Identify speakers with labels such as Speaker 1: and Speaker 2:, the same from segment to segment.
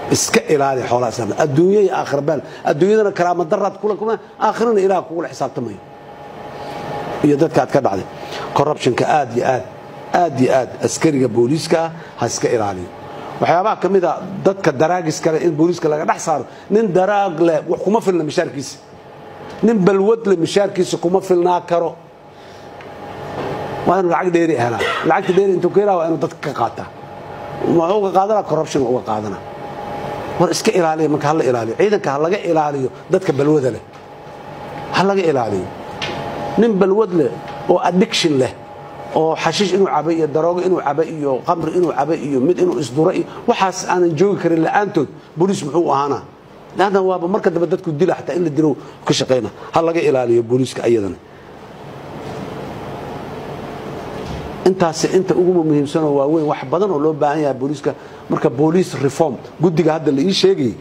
Speaker 1: iska ilaali xoolaha islaamka adduunya iyo aakhira beel adduunyadana karaama daraad kula kulma aakhirana ilaah kugula xisaabtamayo iyo dadka aad ka dhacday corruptionka aad iyo aad aad iyo aad askariga booliiska ah ha iska ilaaliyo waxyaabaha ka mid a dadka daraagis kale in booliiska laga dhex saaro nin daraag leh wax kuma filna mishaarkiisa nin balwad leh mishaarkiisa kuma filnaa karo waa inuu lacag dheeri helaa lacagta dheeri intuu ka helaa waa inuu dadka ka qaataa wuxuu uga qaadana corruption uga qaadana war iska ilaaliya marka hala ilaaliyo ciidanka ha laga ilaaliyo dadka balwada leh ha laga ilaaliyo nin balwad leh oo addiction leh oo xashiish inuu cabay iyo daroogo inuu cabay iyo qamri inuu cabay iyo mid inuu isduro iyo waxaas aanan joogi karin la'aantood booliis muxuu ahaanaa laanna waaba marka dambe dadku dila xataa in la dilo ka shaqayna ha laga ilaaliyo booliiska ayadana intaas inta ugu muhiimsanoo waaweyn wax badan oo loo baahan yahay booliiska marka booliis reform guddiga hadda la ii sheegayay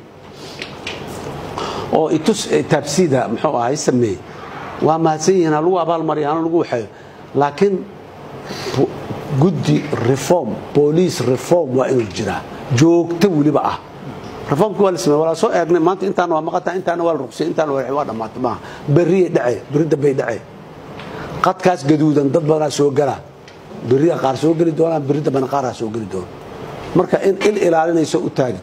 Speaker 1: oo itus taabsiida muxuu ahay sameeyey waa mahadsan yihiin ha lagu abaalmariya hana lagu waxeeyo laakiin guddi reform booliis reform waa inuu jiraa joogto weliba ah reformki waa la samey walaa soo eegnay maanta intaan waa maqataa intaana waa la ruqsay intaana waa dhammaatay maaha berriyay dhace berri dambay dhace qadkaas gaduudan dad badanaa soo galaa berria qaar soo geli doonaan berri dambana qaaraa soo geli doona marka in il ilaalinayso u taagin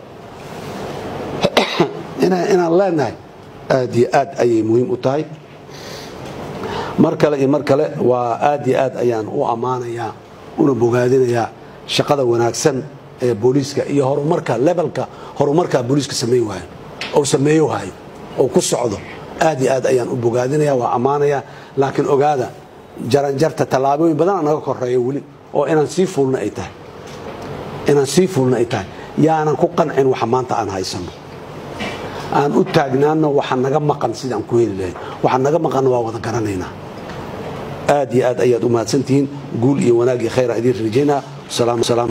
Speaker 1: inaan leenahay aad iyo aad ayay muhiim u tahay mar kale iyo mar kale waa aad iyo aad ayaan u ammaanayaa una bogaadinayaa shaqada wanaagsan ee booliiska iyo horumarka lebalka horumarka booliiska samayn waayo oo sameeyo hayo oo ku socdo aad iyo aad ayaan u bogaadinaya waa ammaanaya laakiin ogaada jaranjarta tallaabooyin badana naga koreeya weli oo inaan sii fuulna ay tahay inaan sii fuulna ay tahay yaanan ku qancin waxa maanta aan haysano aan u taagnaano waxa naga maqan sidaan ku heli lahayn waxa naga maqanna waa wada garanaynaa aad iyo aad ayaad u mahadsantihiin guul iyo wanaag iyo khayra idiin rajaynaa salaam